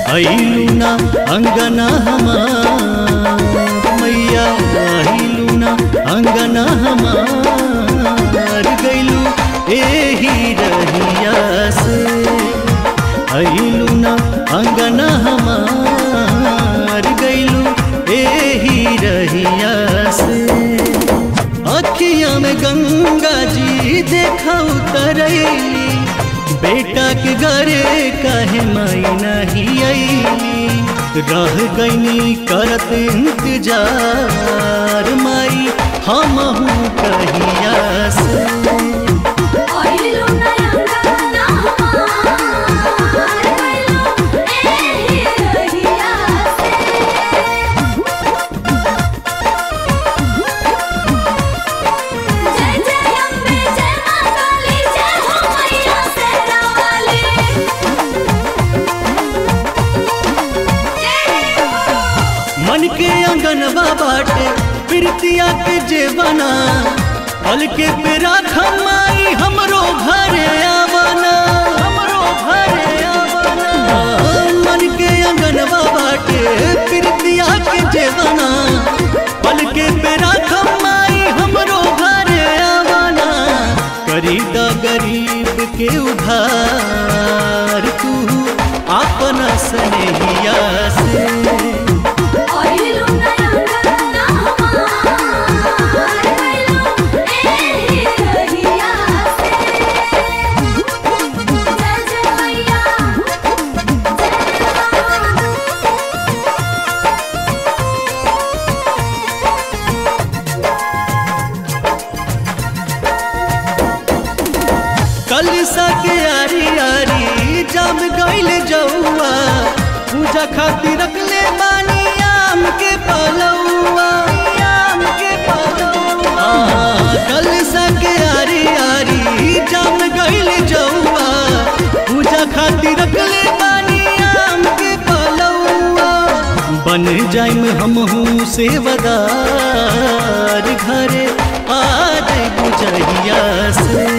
अइलू ना अंगना हमार मैया अइलू ना अंगना हमार गइलू एही रहिया से अइलू ना अंगना हमार गइलू एही रहिया से अखिया में गंगा जी देखा उतरैली बेटा के घरे काहे माई नहीं आईली रह गईनी करत इंतजार माई हम कहिया से आइलू नयंगना हमार गइलू एही रहिया से जय जय अम्बे जय मां काली जय हो मैया शेरा वाली जय हो मन के अंगनवा बाटे प्रीतिया के जेवना पल के पेरा खमाई हमरो घरे आवना हमरो घरे आवना मन के अंगनवा बाटे प्रीतिया के जेवना पल के पेरा खमाई हमरो घरे आवना करी द गरीब के उधार तू आपन स्नेहिया से आइलू नयंगना हमार गइलू एही रहिया से जय जय मैया जय हो कलसा के आरी आरी जम गइल जौआ पूजा खातिर रखले बानी आम के पलौआ आम के पलौआ कलसा के आरी आरी जम गइल जौआ पूजा खातिर रखले बानी आम के पलौआ बन जाइम हमहू सेवदार घरे आ जाइबू जहिया से